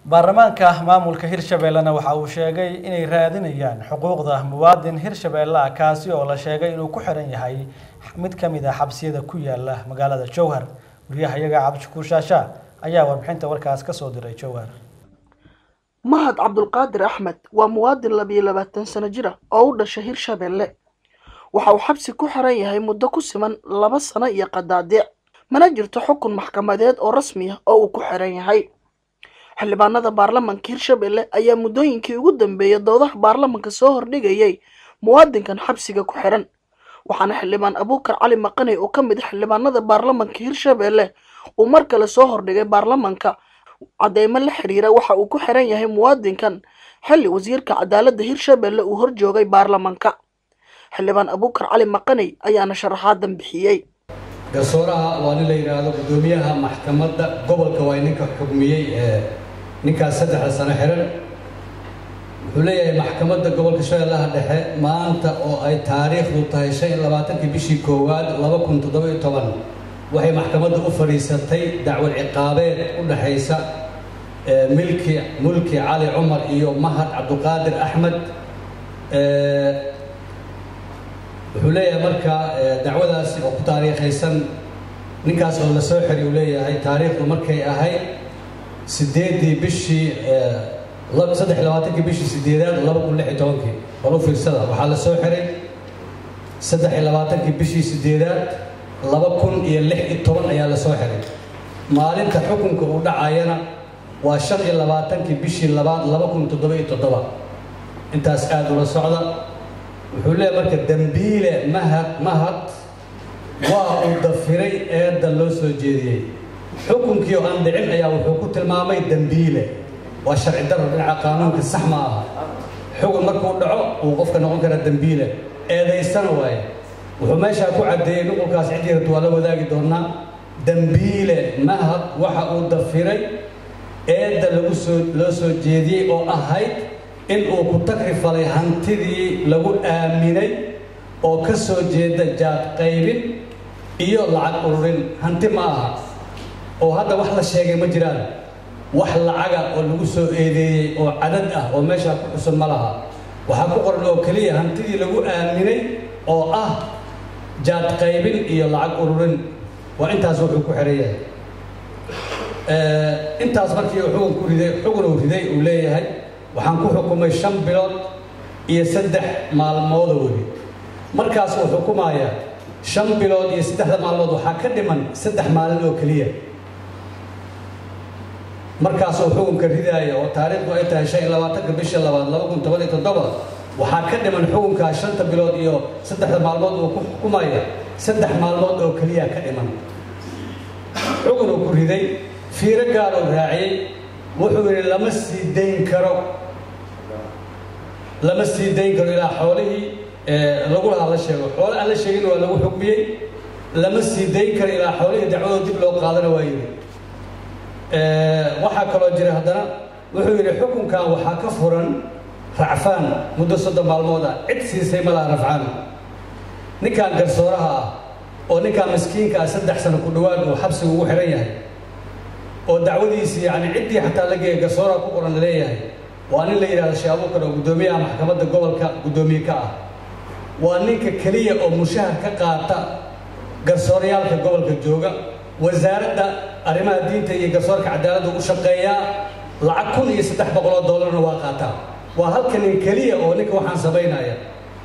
baarlamaanka maamulka hirshabeellena waxa uu sheegay inay raadinayaan xuquuqda muwaadin hirshabeelle ah kaasi oo la sheegay inuu ku xiran yahay mid ka mid ah xabsiyada ku yaala magaalada jowhar wariyahayaga cabdishakuur shaasha ayaa warbixinta warkaas ka soo diray jowhar mahad cabdulqaadir axmed waa muwaadin labiyo labaatan sano jir ah oo u dhashay hirshabeelle waxa uu xabsi ku xiran yahay muddo ku siman laba sano iyo qadaadiic mana jirto xukun maxkamadeed oo rasmi ah oo uu ku xiran yahay xildhibaanada baarlamanka hirshabelle ayaa muddooyinkii ugu dambeeyay doodaha baarlamanka soo hordhigayay muwaadinkan xabsiga ku xiran waxaana xildhibaan abuukar cali maqaney oo ka mid a xildhibaanada baarlamanka hirshabelle uu mar kale soo hordhigay baarlamanka cadeymo la xiriira waxa uu ku xiran yahay muwaadinkan xilli wasiirka cadaaladda hirshabelle uu horjoogay baarlamanka xildhibaan abuukar cali maqaney ayaana sharaxaadan bixiyey garsooraha waa nin la yidhaahdo guddoomiyaha maxkamadda gobolka waa ninka xugmiyey ee ninkaas saddexda sano xiran wuxuu leeyahay maxkamadda gobolka shabeellaha dhexe maanta oo ay taariikhdu tahay shan iyo labaatankii bishii koowaad laba kun toddoba iyo toban waxay maxkamadda u fadhiisatay dacwad ciqaabeed u dhexaysa milki mulki cali cumar iyo mahad cabduqaadir axmed wuxuu leeyahay marka dacwadaasi oo ku taariikhaysan ninkaas oo la soo xiri uu leeyahay taariikhdu markay ahayd sideedii bishii saddex iyo labaatankii bishii sideedaad laba kun lix iyo tobankii bal u fiirsada waxaa la soo xiray saddex iyo labaatankii bishii sideedaad laba kun iyo lix iyo toban ayaa la soo xiray maalinta xukunka uu dhacayana waa shan iyo labaatankii bishii labaad laba kun toddoba iyo toddoba intaas aada ula socda wuxuu leeyahay marka dembiile mahad mahad waa uu dafiray eedda loo soo jeediyey xukunkii oo aan dhicin ayaa wuxuu ku tilmaamay dembiile waa sharci daro dhinaca qaanuunka sax ma aha xukun markuu dhaco uu qofka noqon karaa dembiile eedaysana waaye wuxuu meeshaa ku caddeeyey nuqulkaas ciddii rabta waa la wadaagi doonaa dembiile mahad waxa uu dafiray eedda lagu soo loo soo jeediyey oo ahayd in uu ku takrifalay hantidii lagu aaminay oo ka soo jeeda jaad qaybin iyo lacag ururin hanti ma aha oo hadda wax la sheegay ma jiraan wax lacaga oo lagu soo eedeeyey oo cadad ah oo meeshaa ku xusun ma laha waxaa ku qoran oo keliya hantidii lagu aaminay oo ah jaad qaybin iyo lacag ururin waa intaas wuxuu ku xiran yahay intaas markii xugun ku riday xugun uu riday uu leeyahay waxaan ku xukumay shan bilood iyo saddex maalmooda weli markaas uu xukumayaa shan bilood iyo saddexda maalmood waxaa ka dhiman saddex maalin oo keliya markaasuu xukunka ridaaya oo taariikhdu ay tahay shan iyo labaatanka bisha labaad laba kun toban iyo toddoba waxaa ka dhiman xukunkaa shanta bilood iyo saddexda maalmood uu ku xukumaya saddex maalmood oo keliya ka dhiman xukun uu ku riday fiiro gaar uu raaciyey wuxuu yidhi lama sii dayn karo lama sii dayn karo ilaa xoolihii lagu lahaa la sheego xoole aan la sheegin waa lagu xukmiyey lama sii dayn karo ilaa xoolihii dacwadoo dib loo qaadana waa yidhi waxaa kaloo jira haddana wuxuu yidhi xukunkan waxaa ka furan racfaan muddo soddon maalmood ah cid siisay ma laha rafcaan ninkan garsooraha ah oo ninkan miskiinka ah saddex sano ku dhawaad uu xabsiga ugu xihan yahay oo dacwadiisii yani ciddii xataa la geeya garsooraha ku qoran laleeyahay waa nin la yidhahdo shee abuukar oo guddoomiyaha maxkamadda gobolka guddoomiye ka ah waa ninka keliya oo mushahar ka qaata garsooryaalka gobolka jooga wasaaradda arrimaha diinta iyo garsoorka cadaaladda u shaqeeyaa lacag kun iyo saddex boqoloo doolarna waa qaataa waa halka nin keliya oo ninka waxaan samaynaya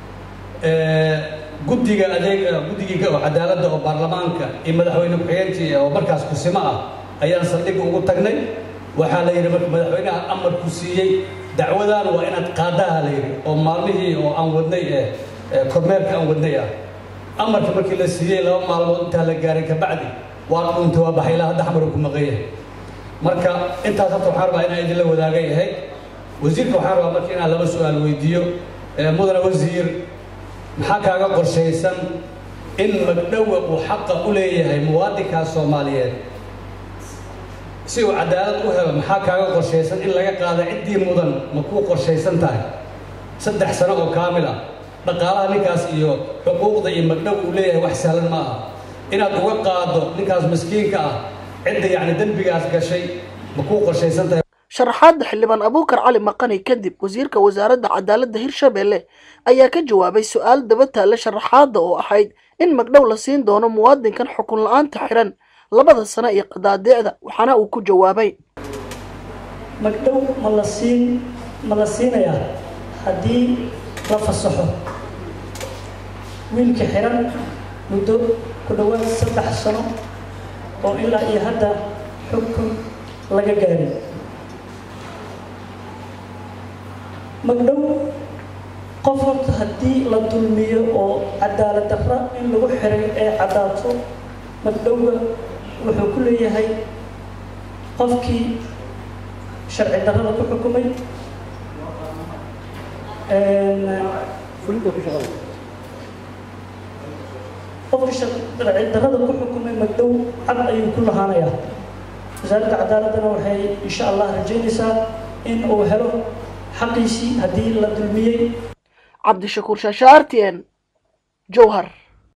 guddiga adeeg guddigii cadaaladda oo baarlamaanka iyo madaxweyne ku-xigeenkii oo markaas kusimo ah ayaan saldhigga ugu tagnay waxaa la yidhi marka madaxweynaha amarku siiyey dacwadaan waa inaad qaadaha la yidhi oo maalmihii oo aan wadnay ee kormeerka aan wadnay ah amarka markii la siiyey laba maalmood intaa la gaaray kabacdi waa dhuuntay waa baxay ilaa hadda xamar ku maqan yahay marka intaas horta waxaan rabaa inaan idinla wadaagay ahayd wasiirka waxaan rabaa marka inaan laba su-aal weydiiyo mudane wasiir maxaa kaaga qorshaysan in magdhowa uu xaqa u leeyahay muwaadinkaas soomaaliyeed si uu cadaalad u helo maxaa kaaga qorshaysan in laga qaado ciddii mudan ma kuu qorshaysan tahay saddex sano oo kaamil ah dhaqaalaha ninkaas iyo xuquuqda iyo magdhow uu leeyahay wax sahlan ma aha inaad uga qaado ninkaas miskiinka ah cidda yacni dembigaas gashay ma kuu qorshaysan tahay sharaxaadda xildhibaan abuukar cali maqani kadib wasiirka wasaaradda cadaaladda hirshabelle ayaa ka jawaabay su-aal daba taalla sharaxaadda oo ahayd in magdhow la siin doono muwaadinkan xukun la-aanta xiran labada sano iyo qadaadeecda waxaana uu ku jawaabay magdhow ma la siin ma la siinayaa haddii la fasaxo wiilka xiran muddo ku dhowaad saddex sano oo ilaa iyo hadda xukun laga gaarin magdhow qof horta haddii la dulmiyo oo cadaalad darra in lagu xiray ee caddaato magdhowga wuxuu ku leeyahay qofkii sharci darrada ku xukumay qofkii sharci darrada ku xukumay magdhow cad ayuu ku lahaanayaa wasaaradda cadaaladdana waxay insha allah rajaynaysaa in uu helo xaqiisii haddii la dulmiyey cabdishakuur shaasha r t n jowhar